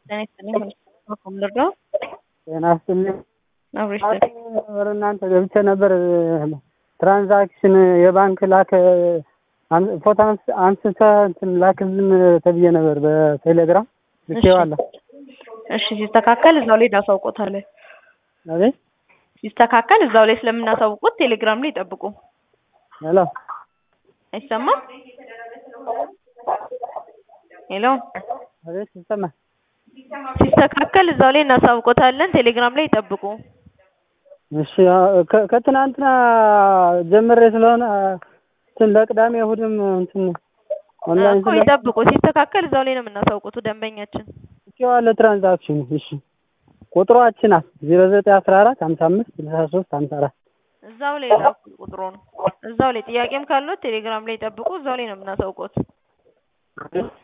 ጤና ይስጥልኝ በኩል ልርዳው? ጤና ይስጥልኝ። አብሮ ይስጥልኝ። ወደ እናንተ ገብቼ ነበር። ትራንዛክሽን የባንክ ላክ ፎቶ አንስተህ እንትን ላክልን ተብዬ ነበር በቴሌግራም ልኬዋለሁ። እሺ ሲስተካከል እዛው ላይ እናሳውቆታለን። አቤት ሲስተካከል እዛው ላይ ስለምናሳውቁት ቴሌግራም ላይ ይጠብቁ። ሄሎ አይሰማም? ሄሎ አቤት ይሰማል። ሲስተካከል እዛው ላይ እናሳውቆታለን። ቴሌግራም ላይ ይጠብቁ። እሺ ከ- ከትናንትና ጀምሬ ስለሆነ እንትን ለቅዳሜ እሑድም እንትን ኦንላይን እኮ ይጠብቁ። ሲስተካከል እዛው ላይ ነው የምናሳውቁት ደንበኛችን። ልኬዋለሁ ትራንዛክሽኑ። እሺ ቁጥሯችን ናት ዜሮ ዘጠኝ አስራ አራት ሀምሳ አምስት ስልሳ ሶስት ሀምሳ አራት እዛው ላይ ላኩ ቁጥሩን። እዛው ላይ ጥያቄም ካለው ቴሌግራም ላይ ይጠብቁ። እዛው ላይ ነው የምናሳውቁት።